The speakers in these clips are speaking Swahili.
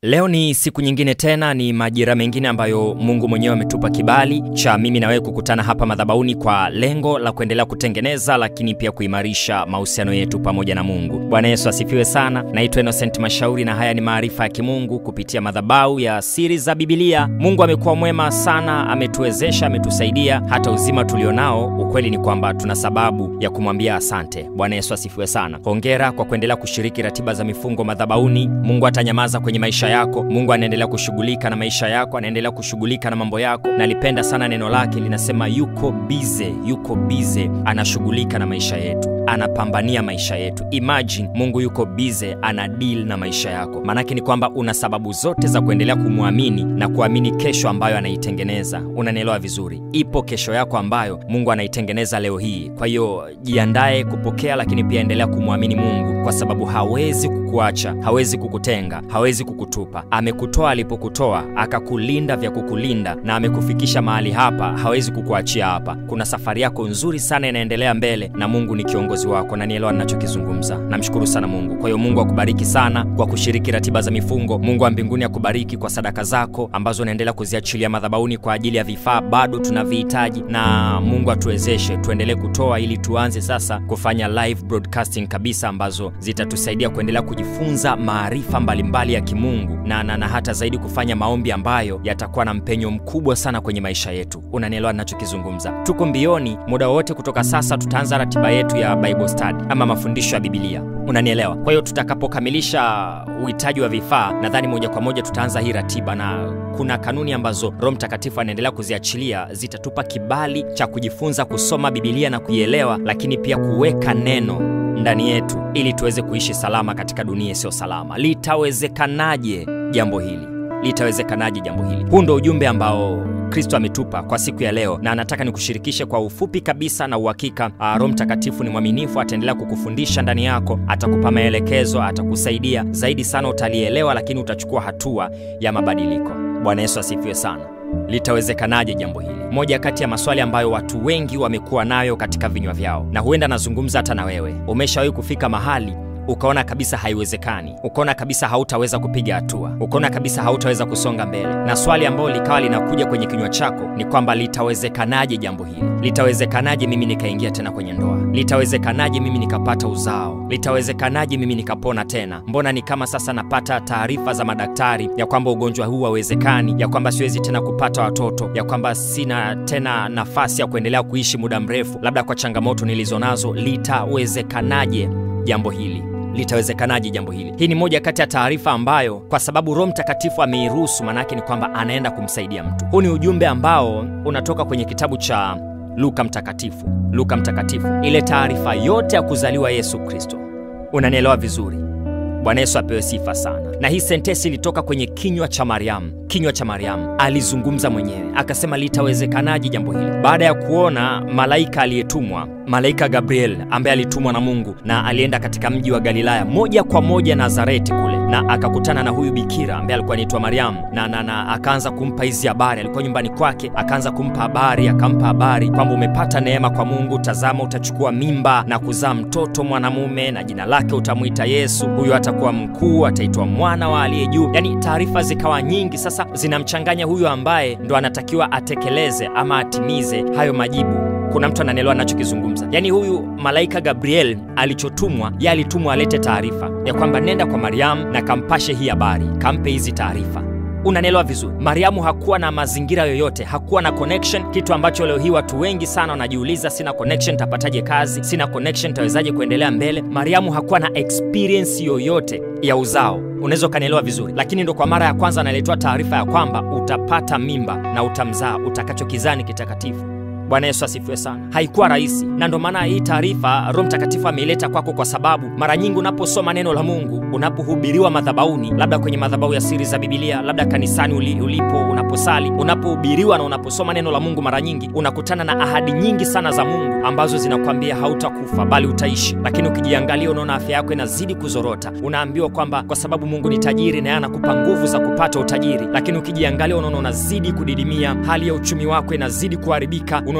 Leo ni siku nyingine tena, ni majira mengine ambayo Mungu mwenyewe ametupa kibali cha mimi na wewe kukutana hapa madhabahuni kwa lengo la kuendelea kutengeneza, lakini pia kuimarisha mahusiano yetu pamoja na Mungu. Bwana Yesu asifiwe sana. Naitwa Innocent Mashauri na haya ni maarifa ya kimungu kupitia madhabahu ya siri za Bibilia. Mungu amekuwa mwema sana, ametuwezesha, ametusaidia hata uzima tulionao. Ukweli ni kwamba tuna sababu ya kumwambia asante. Bwana Yesu asifiwe sana. Hongera kwa kuendelea kushiriki ratiba za mifungo madhabahuni. Mungu atanyamaza kwenye maisha yako. Mungu anaendelea kushughulika na maisha yako, anaendelea kushughulika na mambo yako. Nalipenda sana neno lake linasema, yuko bize, yuko bize, anashughulika na maisha yetu anapambania maisha yetu. Imagine Mungu yuko bize, ana deal na maisha yako. Maanake ni kwamba una sababu zote za kuendelea kumwamini na kuamini kesho ambayo anaitengeneza. Unanielewa vizuri? Ipo kesho yako ambayo Mungu anaitengeneza leo hii. Kwa hiyo jiandae kupokea, lakini pia endelea kumwamini Mungu kwa sababu hawezi kukuacha, hawezi kukutenga, hawezi kukutupa. Amekutoa alipokutoa, akakulinda vya kukulinda, na amekufikisha mahali hapa, hawezi kukuachia hapa. Kuna safari yako nzuri sana inaendelea mbele, na Mungu ni kiongozi wako na nielewa ninachokizungumza. Namshukuru sana Mungu. Kwa hiyo Mungu akubariki sana kwa kushiriki ratiba za mifungo. Mungu wa mbinguni akubariki kwa sadaka zako ambazo unaendelea kuziachilia madhabahuni kwa ajili ya vifaa bado tunavihitaji, na Mungu atuwezeshe tuendelee kutoa ili tuanze sasa kufanya live broadcasting kabisa ambazo zitatusaidia kuendelea kujifunza maarifa mbalimbali ya kimungu na, na, na hata zaidi kufanya maombi ambayo yatakuwa na mpenyo mkubwa sana kwenye maisha yetu. Unanielewa ninachokizungumza? Tuko mbioni, muda wowote kutoka sasa tutaanza ratiba yetu ya Bible study ama mafundisho ya Biblia. Unanielewa? Kwa hiyo tutakapokamilisha uhitaji wa vifaa, nadhani moja kwa moja tutaanza hii ratiba, na kuna kanuni ambazo Roho Mtakatifu anaendelea kuziachilia zitatupa kibali cha kujifunza kusoma Biblia na kuielewa, lakini pia kuweka neno ndani yetu ili tuweze kuishi salama katika dunia isiyo salama. Litawezekanaje jambo hili? Litawezekanaje jambo hili? Huu ndo ujumbe ambao Kristo ametupa kwa siku ya leo, na anataka nikushirikishe kwa ufupi kabisa na uhakika. Roho Mtakatifu ni mwaminifu, ataendelea kukufundisha ndani yako, atakupa maelekezo, atakusaidia zaidi sana, utalielewa, lakini utachukua hatua ya mabadiliko. Bwana Yesu asifiwe sana. Litawezekanaje jambo hili? Moja kati ya maswali ambayo watu wengi wamekuwa nayo katika vinywa vyao, na huenda nazungumza hata na wewe. Umeshawahi kufika mahali ukaona kabisa haiwezekani, ukaona kabisa hautaweza kupiga hatua, ukaona kabisa hautaweza kusonga mbele, na swali ambalo likawa linakuja kwenye kinywa chako ni kwamba litawezekanaje jambo hili? Litawezekanaje mimi nikaingia tena kwenye ndoa? Litawezekanaje mimi nikapata uzao? Litawezekanaje mimi nikapona tena? Mbona ni kama sasa napata taarifa za madaktari ya kwamba ugonjwa huu hauwezekani, ya kwamba siwezi tena kupata watoto, ya kwamba sina tena nafasi ya kuendelea kuishi muda mrefu, labda kwa changamoto nilizonazo. Litawezekanaje jambo hili? Litawezekanaje jambo hili? Hii ni moja kati ya taarifa ambayo kwa sababu Roho Mtakatifu ameiruhusu, maanake ni kwamba anaenda kumsaidia mtu. Huu ni ujumbe ambao unatoka kwenye kitabu cha Luka Mtakatifu, Luka Mtakatifu, ile taarifa yote ya kuzaliwa Yesu Kristo. Unanielewa vizuri? Bwana Yesu apewe sifa sana. Na hii sentesi ilitoka kwenye kinywa cha Mariamu, kinywa cha Mariamu alizungumza mwenyewe akasema, litawezekanaje jambo hili, baada ya kuona malaika aliyetumwa, malaika Gabriel ambaye alitumwa na Mungu na alienda katika mji wa Galilaya moja kwa moja Nazareti kule, na akakutana na huyu bikira ambaye alikuwa anaitwa Mariamu na, na, na akaanza kumpa hizi habari. Alikuwa nyumbani kwake, akaanza kumpa habari, akampa habari kwamba umepata neema kwa Mungu, tazama, utachukua mimba na kuzaa mtoto mwanamume, na jina lake utamwita Yesu. Huyu atakuwa mkuu, ataitwa mwana wa aliye juu. Yani taarifa zikawa nyingi, sasa zinamchanganya huyu ambaye ndo anatakiwa atekeleze ama atimize hayo majibu. Kuna mtu ananielewa nachokizungumza? Yaani huyu malaika Gabriel alichotumwa, ye alitumwa alete taarifa ya kwamba nenda kwa Mariamu na kampashe hii habari, kampe hizi taarifa. Unanielewa vizuri? Mariamu hakuwa na mazingira yoyote, hakuwa na connection, kitu ambacho leo hii watu wengi sana wanajiuliza, sina connection, tapataje kazi? Sina connection, tawezaje kuendelea mbele? Mariamu hakuwa na experience yoyote ya uzao. Unaweza ukanielewa vizuri, lakini ndo kwa mara ya kwanza analetoa taarifa ya kwamba utapata mimba na utamzaa, utakachokizaa ni kitakatifu. Bwana Yesu asifiwe sana. Haikuwa rahisi, na ndo maana hii taarifa Roho Mtakatifu ameileta kwako, kwa sababu mara nyingi unaposoma neno la Mungu, unapohubiriwa madhabahuni, labda kwenye madhabahu ya siri za Bibilia, labda kanisani uli, ulipo unaposali, unapohubiriwa na unaposoma neno la Mungu, mara nyingi unakutana na ahadi nyingi sana za Mungu ambazo zinakwambia hautakufa bali utaishi, lakini ukijiangalia, unaona afya yako inazidi kuzorota. Unaambiwa kwamba kwa sababu Mungu ni tajiri na yeye anakupa nguvu za kupata utajiri, lakini ukijiangalia, unaona unazidi kudidimia, hali ya uchumi wako inazidi kuharibika, unaona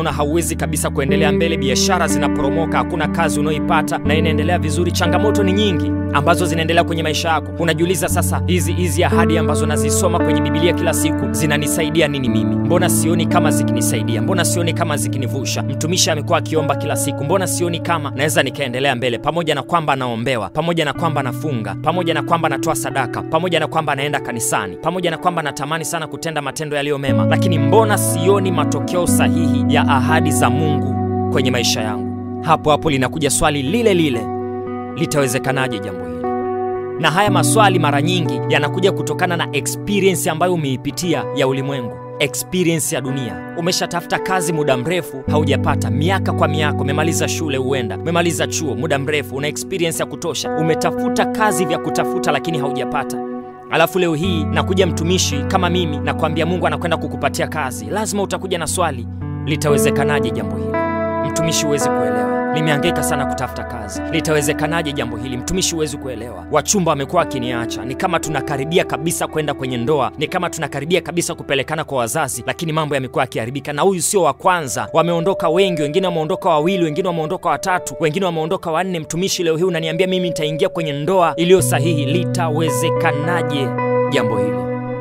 unaona hauwezi kabisa kuendelea mbele, biashara zinaporomoka, hakuna kazi unaoipata na inaendelea vizuri. Changamoto ni nyingi ambazo zinaendelea kwenye maisha yako. Unajiuliza sasa, hizi hizi ahadi ambazo nazisoma kwenye Biblia kila siku zinanisaidia nini mimi? Mbona sioni kama zikinisaidia? Mbona sioni kama zikinivusha? Mtumishi amekuwa akiomba kila siku, mbona sioni kama naweza nikaendelea mbele, pamoja na kwamba naombewa, pamoja na kwamba nafunga, pamoja na kwamba natoa sadaka, pamoja na kwamba naenda kanisani, pamoja na kwamba natamani sana kutenda matendo yaliyo mema, lakini mbona sioni matokeo sahihi ya ahadi za Mungu kwenye maisha yangu? Hapo hapo linakuja swali lile lile, litawezekanaje jambo hili? Na haya maswali mara nyingi yanakuja kutokana na experience ambayo umeipitia ya ulimwengu experience ya dunia. Umeshatafuta kazi muda mrefu haujapata, miaka kwa miaka. Umemaliza shule, huenda umemaliza chuo muda mrefu, una experience ya kutosha. Umetafuta kazi vya kutafuta, lakini haujapata. Alafu leo hii nakuja mtumishi kama mimi, nakwambia Mungu anakwenda kukupatia kazi, lazima utakuja na swali, litawezekanaje jambo hili? Mtumishi, huwezi kuelewa, nimehangaika sana kutafuta kazi, litawezekanaje jambo hili? Mtumishi, huwezi kuelewa, wachumba wamekuwa wakiniacha, ni kama tunakaribia kabisa kwenda kwenye ndoa, ni kama tunakaribia kabisa kupelekana kwa wazazi, lakini mambo yamekuwa yakiharibika. Na huyu sio wa kwanza, wameondoka wengi, wengine wameondoka wawili, wengine wameondoka watatu, wengine wameondoka wanne. Mtumishi, leo hii unaniambia mimi nitaingia kwenye ndoa iliyo sahihi, litawezekanaje jambo hili?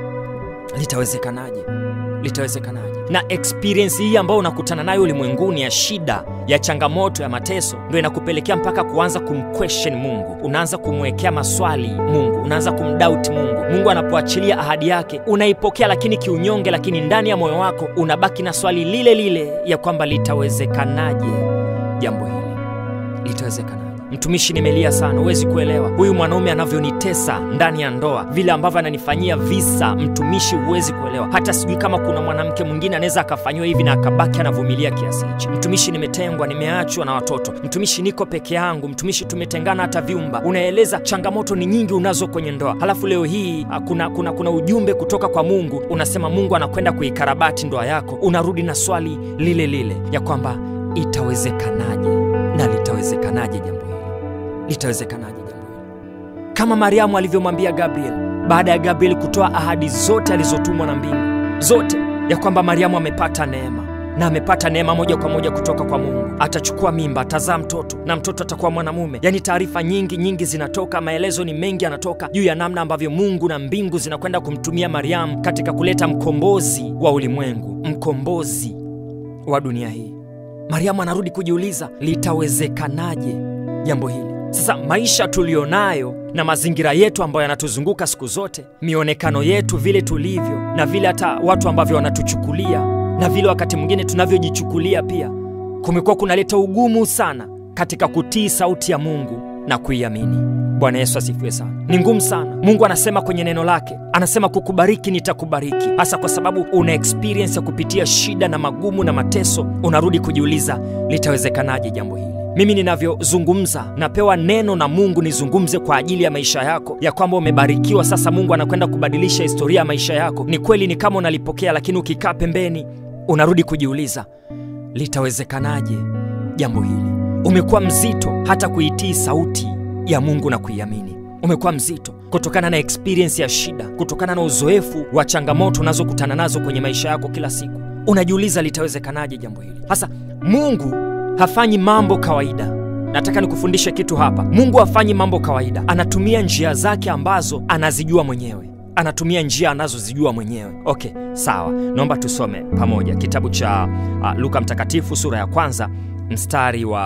Litawezekanaje? Litawezekanaje? na experience hii ambayo unakutana nayo ulimwenguni ya shida ya changamoto ya mateso ndo inakupelekea mpaka kuanza kumquestion Mungu, unaanza kumwekea maswali Mungu, unaanza kumdoubt Mungu. Mungu anapoachilia ahadi yake unaipokea, lakini kiunyonge, lakini ndani ya moyo wako unabaki na swali lile lile ya kwamba litawezekanaje jambo hili, litawezekanaje? Mtumishi, nimelia sana, huwezi kuelewa huyu mwanaume anavyonitesa ndani ya ndoa, vile ambavyo ananifanyia visa. Mtumishi, huwezi kuelewa, hata sijui kama kuna mwanamke mwingine anaweza akafanyiwa hivi na akabaki anavumilia kiasi hichi. Mtumishi, nimetengwa, nimeachwa na watoto. Mtumishi, niko peke yangu. Mtumishi, tumetengana hata vyumba. Unaeleza changamoto ni nyingi unazo kwenye ndoa, halafu leo hii kuna, kuna, kuna ujumbe kutoka kwa Mungu unasema Mungu anakwenda kuikarabati ndoa yako. Unarudi na swali lile lile ya kwamba itawezekanaje na litawezekanaje jambo litawezekanaje jambo hili? Kama Mariamu alivyomwambia Gabriel baada ya Gabriel kutoa ahadi zote alizotumwa na mbingu zote, ya kwamba Mariamu amepata neema na amepata neema moja kwa moja kutoka kwa Mungu. Atachukua mimba, atazaa mtoto na mtoto atakuwa mwanamume. Yaani taarifa nyingi nyingi zinatoka, maelezo ni mengi yanatoka juu ya namna ambavyo Mungu na mbingu zinakwenda kumtumia Mariamu katika kuleta mkombozi wa ulimwengu, mkombozi wa dunia hii. Mariamu anarudi kujiuliza, litawezekanaje jambo hili? Sasa maisha tuliyonayo na mazingira yetu ambayo yanatuzunguka siku zote, mionekano yetu, vile tulivyo na vile hata watu ambavyo wanatuchukulia na vile wakati mwingine tunavyojichukulia pia, kumekuwa kunaleta ugumu sana katika kutii sauti ya Mungu na kuiamini. Bwana Yesu asifiwe sana. Ni ngumu sana. Mungu anasema kwenye neno lake, anasema kukubariki nitakubariki, hasa kwa sababu una experience ya kupitia shida na magumu na mateso. Unarudi kujiuliza litawezekanaje jambo hili? Mimi ninavyozungumza napewa neno na Mungu nizungumze kwa ajili ya maisha yako, ya kwamba umebarikiwa. Sasa Mungu anakwenda kubadilisha historia ya maisha yako. Ni kweli, ni kama unalipokea, lakini ukikaa pembeni unarudi kujiuliza litawezekanaje jambo hili. Umekuwa mzito hata kuitii sauti ya Mungu na kuiamini. Umekuwa mzito kutokana na experience ya shida, kutokana na uzoefu wa changamoto unazokutana nazo kwenye maisha yako kila siku. Unajiuliza litawezekanaje jambo hili. Sasa Mungu hafanyi mambo kawaida. Nataka nikufundishe kitu hapa. Mungu hafanyi mambo kawaida, anatumia njia zake ambazo anazijua mwenyewe, anatumia njia anazozijua mwenyewe. Okay, sawa, naomba tusome pamoja kitabu cha uh, Luka Mtakatifu sura ya kwanza mstari wa,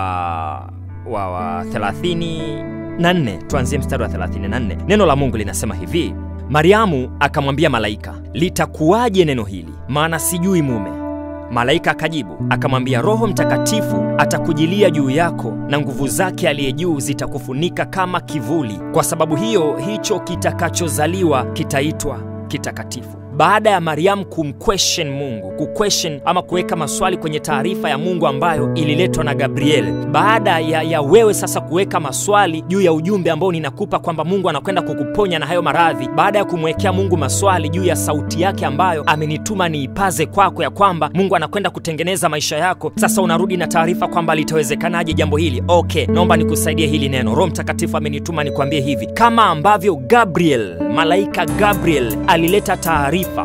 wa, wa 34. Tuanzie mstari wa 34. Neno la Mungu linasema hivi: Mariamu akamwambia malaika, litakuwaje neno hili, maana sijui mume. Malaika akajibu akamwambia, Roho Mtakatifu atakujilia juu yako na nguvu zake aliye juu zitakufunika kama kivuli. Kwa sababu hiyo, hicho kitakachozaliwa kitaitwa kitakatifu. Baada ya Mariamu kumquestion Mungu, kuquestion ama kuweka maswali kwenye taarifa ya Mungu ambayo ililetwa na Gabriel, baada ya, ya wewe sasa kuweka maswali juu ya ujumbe ambao ninakupa kwamba Mungu anakwenda kukuponya na hayo maradhi, baada ya kumwekea Mungu maswali juu ya sauti yake ambayo amenituma niipaze kwako, ya kwamba Mungu anakwenda kutengeneza maisha yako, sasa unarudi na taarifa kwamba litawezekanaje jambo hili. Okay, naomba nikusaidie hili neno. Roho Mtakatifu amenituma nikwambie hivi, kama ambavyo Gabriel, malaika Gabriel alileta taarifa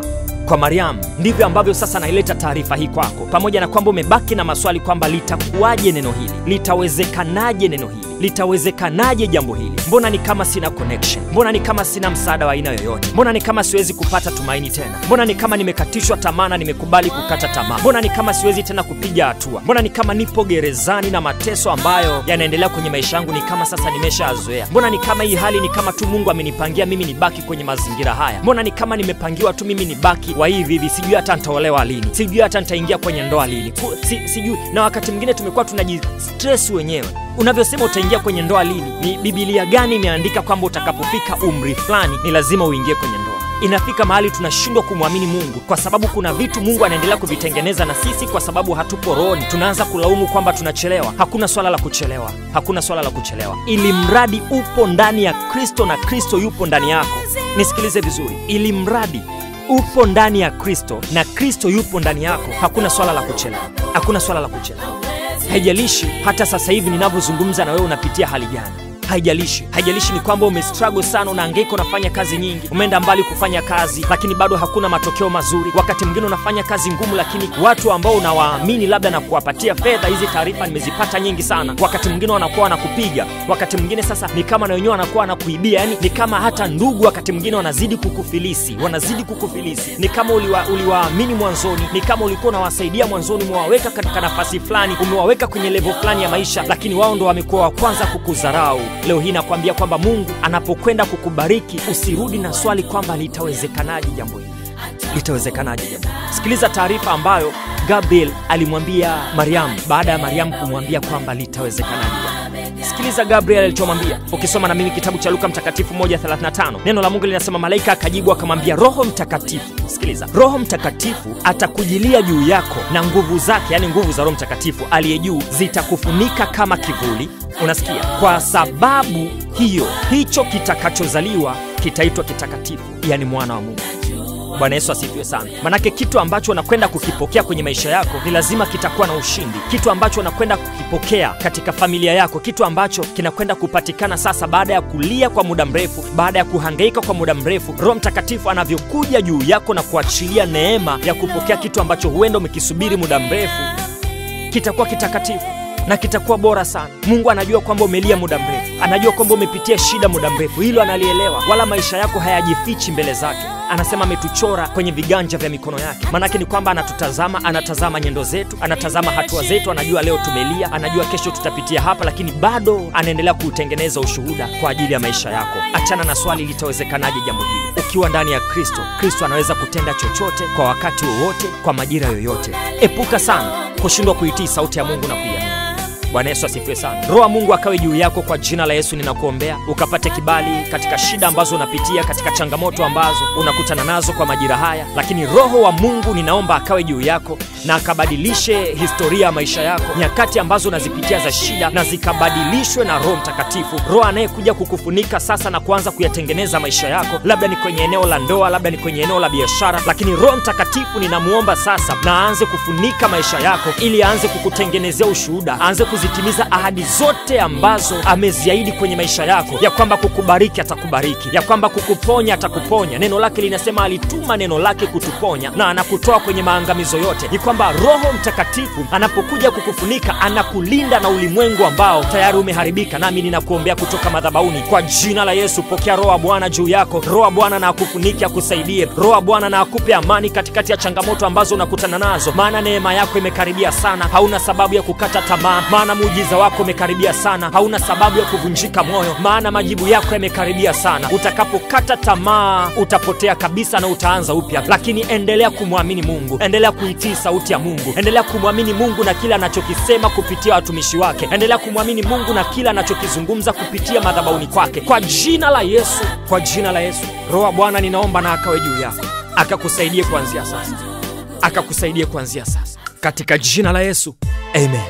kwa Mariamu, ndivyo ambavyo sasa naileta taarifa hii kwako, pamoja na kwamba umebaki na maswali kwamba litakuwaje neno hili, litawezekanaje neno hili, litawezekanaje jambo hili, mbona ni kama sina connection, mbona ni kama sina msaada wa aina yoyote, mbona ni kama siwezi kupata tumaini tena, mbona ni kama nimekatishwa tamaa na nimekubali kukata tamaa, mbona ni kama siwezi tena kupiga hatua, mbona ni kama nipo gerezani na mateso ambayo yanaendelea kwenye maisha yangu ni kama sasa nimeshazoea, mbona ni kama hii hali ni kama tu Mungu amenipangia mimi nibaki kwenye mazingira haya, mbona ni kama nimepangiwa tu mimi nibaki wa hivi hivi, sijui hata nitaolewa lini, sijui hata nitaingia kwenye ndoa lini, Ku- si, sijui. Na wakati mwingine tumekuwa tunajistress wenyewe unavyosema utaingia kwenye ndoa lini. Ni Biblia gani imeandika kwamba utakapofika umri fulani ni lazima uingie kwenye ndoa? Inafika mahali tunashindwa kumwamini Mungu kwa sababu kuna vitu Mungu anaendelea kuvitengeneza na sisi, kwa sababu hatupo rohoni, tunaanza kulaumu kwamba tunachelewa. Hakuna swala la kuchelewa, hakuna swala la kuchelewa, ili mradi upo ndani ya Kristo na Kristo yupo ndani yako. Nisikilize vizuri, ili mradi upo ndani ya Kristo na Kristo yupo ndani yako, hakuna swala la kuchelewa, hakuna swala la kuchelewa. Haijalishi hata sasa hivi ninavyozungumza na wewe unapitia hali gani, haijalishi haijalishi ni kwamba umestruggle sana, unahangaika, unafanya kazi nyingi, umeenda mbali kufanya kazi, lakini bado hakuna matokeo mazuri. Wakati mwingine unafanya kazi ngumu, lakini watu ambao unawaamini labda na kuwapatia fedha, hizi taarifa nimezipata nyingi sana, wakati mwingine wanakuwa wanakupiga, wakati mwingine sasa ni kama na wenyewe wanakuwa wanakuibia, yani ni kama hata ndugu wakati mwingine wanazidi kukufilisi, wanazidi kukufilisi. Ni kama uliwa, uliwaamini mwanzoni, ni kama ulikuwa unawasaidia mwanzoni, umewaweka katika nafasi fulani, umewaweka kwenye levo fulani ya maisha, lakini wao ndo wamekuwa wa kwanza kukudharau. Leo hii nakwambia kwamba Mungu anapokwenda kukubariki usirudi na swali kwamba litawezekanaje jambo hili, litawezekanaje jambo hili. Sikiliza taarifa ambayo Gabriel alimwambia Mariamu baada ya Mariamu kumwambia kwamba litawezekanaje jambo hili. Sikiliza Gabriel alichomwambia. Ukisoma na mimi kitabu cha Luka Mtakatifu 1:35 neno la Mungu linasema, malaika akajibu akamwambia, Roho Mtakatifu, sikiliza, Roho Mtakatifu atakujilia juu yako na nguvu zake, yani nguvu za Roho Mtakatifu aliye juu zitakufunika kama kivuli. Unasikia? Kwa sababu hiyo, hicho kitakachozaliwa kitaitwa kitakatifu, yani mwana wa Mungu. Bwana Yesu asifiwe sana. Manake kitu ambacho unakwenda kukipokea kwenye maisha yako ni lazima kitakuwa na ushindi. Kitu ambacho unakwenda kukipokea katika familia yako, kitu ambacho kinakwenda kupatikana sasa baada ya kulia kwa muda mrefu, baada ya kuhangaika kwa muda mrefu, Roho Mtakatifu anavyokuja juu yako na kuachilia neema ya kupokea kitu ambacho huenda umekisubiri muda mrefu, kitakuwa kitakatifu na kitakuwa bora sana. Mungu anajua kwamba umelia muda mrefu, anajua kwamba umepitia shida muda mrefu, hilo analielewa, wala maisha yako hayajifichi mbele zake. Anasema ametuchora kwenye viganja vya mikono yake. Maanake ni kwamba anatutazama, anatazama nyendo zetu, anatazama hatua zetu, anajua leo tumelia, anajua kesho tutapitia hapa, lakini bado anaendelea kuutengeneza ushuhuda kwa ajili ya maisha yako. Achana na swali litawezekanaje jambo hili. Ukiwa ndani ya Kristo, Kristo anaweza kutenda chochote kwa wakati wowote, kwa majira yoyote. Epuka sana kushindwa kuitii sauti ya Mungu na kuiamini. Bwana Yesu asifiwe sana. Roho wa Mungu akawe juu yako kwa jina la Yesu, ninakuombea ukapate kibali katika shida ambazo unapitia, katika changamoto ambazo unakutana nazo kwa majira haya. Lakini Roho wa Mungu ninaomba akawe juu yako na akabadilishe historia ya maisha yako, nyakati ambazo unazipitia za shida, na zikabadilishwe na Roho Mtakatifu, Roho anayekuja kukufunika sasa na kuanza kuyatengeneza maisha yako, labda ni kwenye eneo la ndoa, labda ni kwenye eneo la biashara. Lakini Roho Mtakatifu ninamuomba sasa na aanze kufunika maisha yako, ili aanze kukutengenezea ushuhuda, aanze kuzitimiza ahadi zote ambazo ameziahidi kwenye maisha yako, ya kwamba kukubariki atakubariki, ya kwamba kukuponya atakuponya. Neno lake linasema alituma neno lake kutuponya na anakutoa kwenye maangamizo yote. Ni kwamba Roho Mtakatifu anapokuja kukufunika anakulinda na ulimwengu ambao tayari umeharibika. Nami ninakuombea kutoka madhabahuni kwa jina la Yesu, pokea Roho wa Bwana juu yako. Roho wa Bwana na akufunike, akusaidie. Roho wa Bwana na akupe amani katikati ya changamoto ambazo unakutana nazo, maana neema yako imekaribia sana. Hauna sababu ya kukata tamaa, maana muujiza wako umekaribia sana. Hauna sababu ya kuvunjika moyo, maana majibu yako yamekaribia sana. Utakapokata tamaa utapotea kabisa na utaanza upya, lakini endelea kumwamini Mungu, endelea kuitii sauti ya Mungu, endelea kumwamini Mungu na kile anachokisema kupitia watumishi wake, endelea kumwamini Mungu na kile anachokizungumza kupitia madhabahuni kwake, kwa jina la Yesu, kwa jina la Yesu. Roho wa Bwana ninaomba na akawe juu yako, akakusaidie kuanzia sasa, akakusaidie kuanzia sasa, katika jina la Yesu, amen.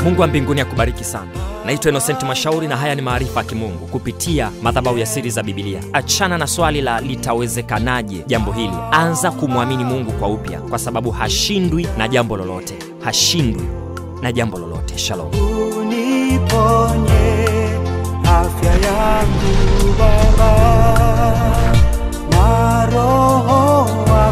Mungu wa mbinguni akubariki sana. Naitwa Innocent Mashauri na haya ni maarifa ya kimungu kupitia madhabahu ya siri za Biblia. Achana na swali la litawezekanaje jambo hili, anza kumwamini Mungu kwa upya, kwa sababu hashindwi na jambo lolote, hashindwi na jambo lolote. Shalom. uniponye afya yangu Baba na roho